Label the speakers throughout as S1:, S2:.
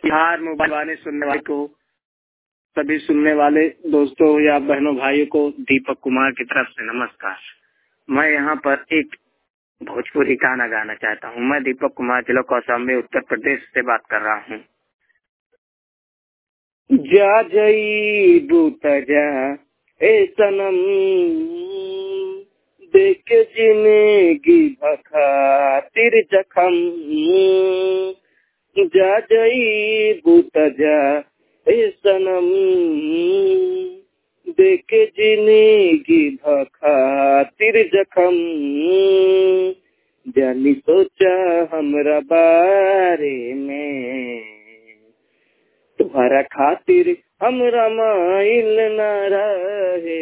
S1: Bihar mobile वाले सुनने वाले को सभी सुनने वाले दोस्तों या बहनों भाइयों को दीपक कुमार की तरफ से नमस्कार मैं यहाँ पर एक भोजपुरी गाना गाना चाहता हूँ मैं दीपक कुमार जिला कौशाम्बी उत्तर प्रदेश से बात कर रहा हूँ जा जई बूत जा ए सनम देख जिंदगी भखातिर जखम जा जई बूत जा ए सनम देख जिंदगी भखातिर जखम जानी सोचा हमरा बारे में तुम्हारा खातिर हमरा माइल न रहे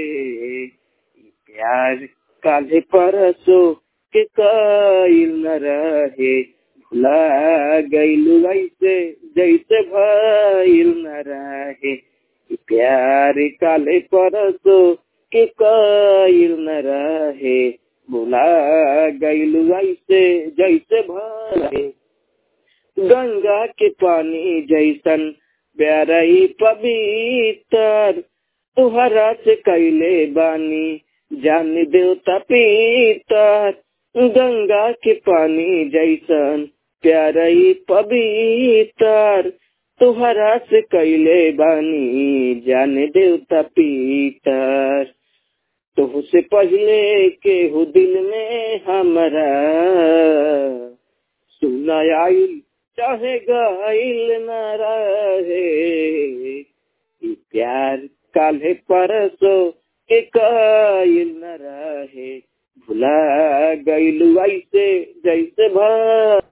S1: प्यार काले परसो के काइल न रहे भुला गईलू ऐसे जैसे भइल न रहे प्यार काले परसो के काइल न रहे भुला गईलू ऐसे जैसे भरे गंगा के पानी जैसन प्यारई पवित्र तुहरा से कैले बानी जान देवता पीतर गंगा के पानी जैसन प्यारई पवित्र तुहरा से कैले बानी जान देवता पीतर तो से पहले के हो दिल में हमारा सुना आइल चाहे गाइल न रहे प्यार काले परसो के काइल न रहे भुला गइल ऐसे जैसे भा